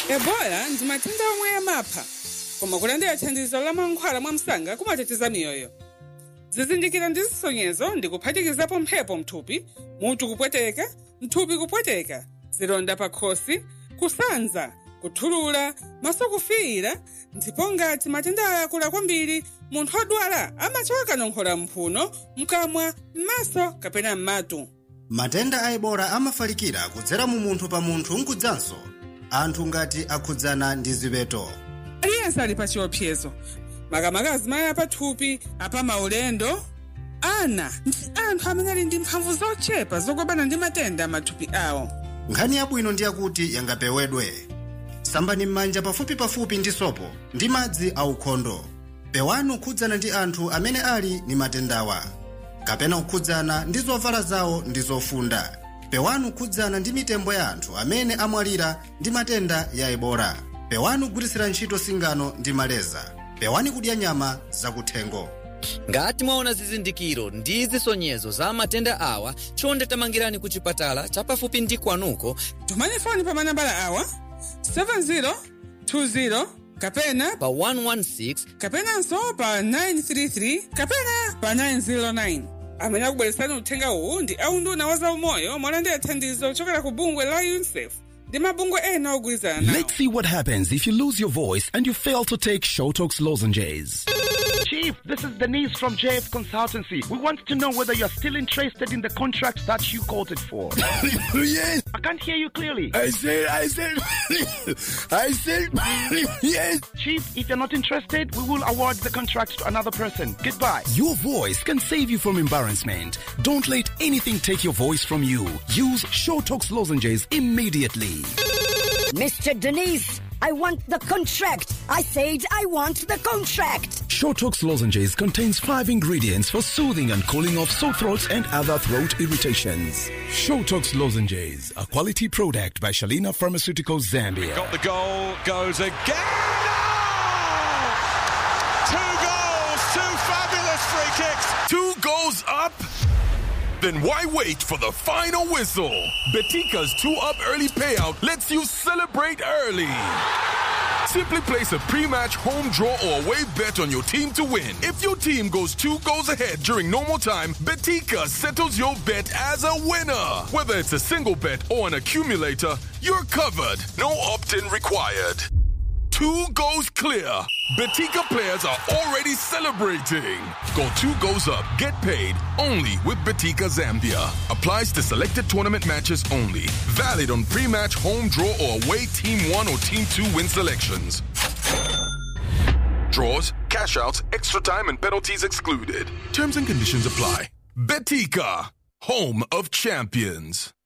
ebola ndi matenda omwe amapha koma kulandira thandizo la mankhwala mwamsanga kumateteza miyoyo zizindikiro ndi zisonyezo ndi kuphatikizapo mphepo mthupi mutu kupweteka mthupi kupweteka zilonda pa khosi kusanza kuthulula maso kufiira ndipo ngati matenda aya akula kwambiri munthu odwala amachoka kanong'ola mphuno mkamwa m'maso kapena m'matu matenda a ebola amafalikira kudzera mu munthu pa munthu nkudzanso anthu ngati akhudzana ndi ziweto aliyense ali pa chiopsezo makamaka azimayi apathupi apamaulendo ana ndi anthu amene ali ndi mphamvu zochepa zolimbana ndi matenda m'mathupi awo nkhani yabwino ndi yakuti yangapewedwe sambani m'manja pafupipafupi ndi sopo ndi madzi aukhondo pewani kukhudzana ndi anthu amene ali ndi matendawa kapena kukhudzana ndi zovala zawo ndi zofunda pewani kukhudzana ndi mitembo ya anthu amene amwalira ndi matenda ya ebola pewani kugwiritsira ntchito singano ndi maleza pewani kudya nyama zakuthengo ngati mwaona zizindikiro ndi zisonyezo za matenda awa chonde tamangirani ku chipatala chapafupi ndi kwanuko tumani foni pa manambala awa 7020 kapena pa 116 kapenanso pa 933 kapena pa 909 amene akubweretsani uthenga uwu ndi aunduna wa zaumoyo molandira thandizo kuchokera ku bungwe la unicef ndi mabungwe ena ogwirizana nawo Let's see what happens if you lose your voice and you fail to take Showtox lozenges. Chief, this is Denise from JF Consultancy. We want to know whether you're still interested in the contract that you quoted for. yes, I can't hear you clearly. I said, I said, I said, yes. Chief, if you're not interested, we will award the contract to another person. Goodbye. Your voice can save you from embarrassment. Don't let anything take your voice from you. Use Showtox lozenges immediately. Mr. Denise, I want the contract. I said I want the contract. Showtox lozenges contains five ingredients for soothing and cooling off sore throats and other throat irritations. Showtox lozenges, a quality product by Shalina Pharmaceuticals Zambia. Got the goal, goes again. Oh! Two goals, two fabulous free kicks. Two goals up? Then why wait for the final whistle? Betika's two up early payout lets you celebrate early. Simply place a pre-match home draw or away bet on your team to win. If your team goes two goals ahead during normal time, Betika settles your bet as a winner. Whether it's a single bet or an accumulator, you're covered. No opt-in required. Two goals clear. Betika players are already celebrating. Go two goals up, get paid only with Betika Zambia. Applies to selected tournament matches only. Valid on pre-match home draw or away team one or team two win selections. Draws, cash outs, extra time, and penalties excluded. Terms and conditions apply. Betika, home of champions.